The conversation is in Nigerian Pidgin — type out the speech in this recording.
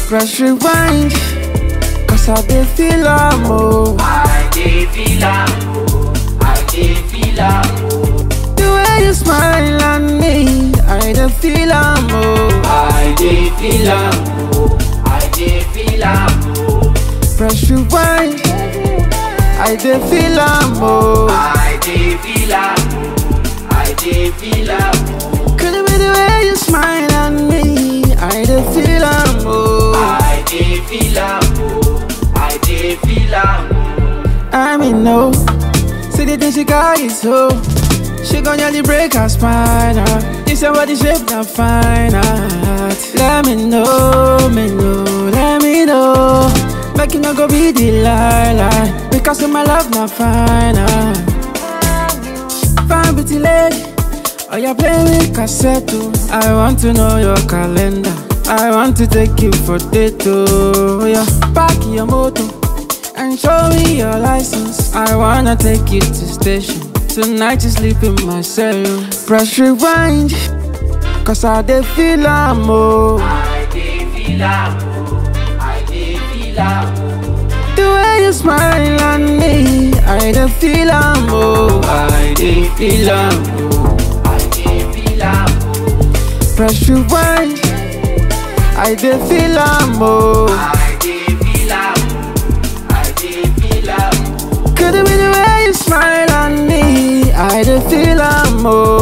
Press rewind, cause I dey feel am oh. I dey feel am oh, I dey feel am oh, The way you smile at me, I dey feel am oh. I dey feel am oh, I dey feel am oh, Press rewind, I dey feel am oh. I dey feel am oh, I dey feel am oh, Could it be the way you smile at me? I dey feel am oh. I dey feel am oh, I dey feel am oh. I mean no, see the thing she got is so. She gon' nearly break her spine. Uh. This your body shape not fine art. Let me know, me know, let me know. Make you not go be the lie, lie. Because of my love not fine uh. Fine pretty lady, oh you play with cassette oh. I want to know your calendar. I want to take you for date oh. Yeah, park your motor and show me your license. I wanna take you to station. Tonight you sleep in my cell. Press rewind, cause I dey feel am oh. I dey feel am oh, I dey feel am oh, The way you smile at me, I dey feel am oh. I dey feel am oh. I dey feel am oh, Press rewind, I dey feel am oh. I dey feel am oh, I dey feel am oh. Could it be the way you smile at me? I dey feel am oh.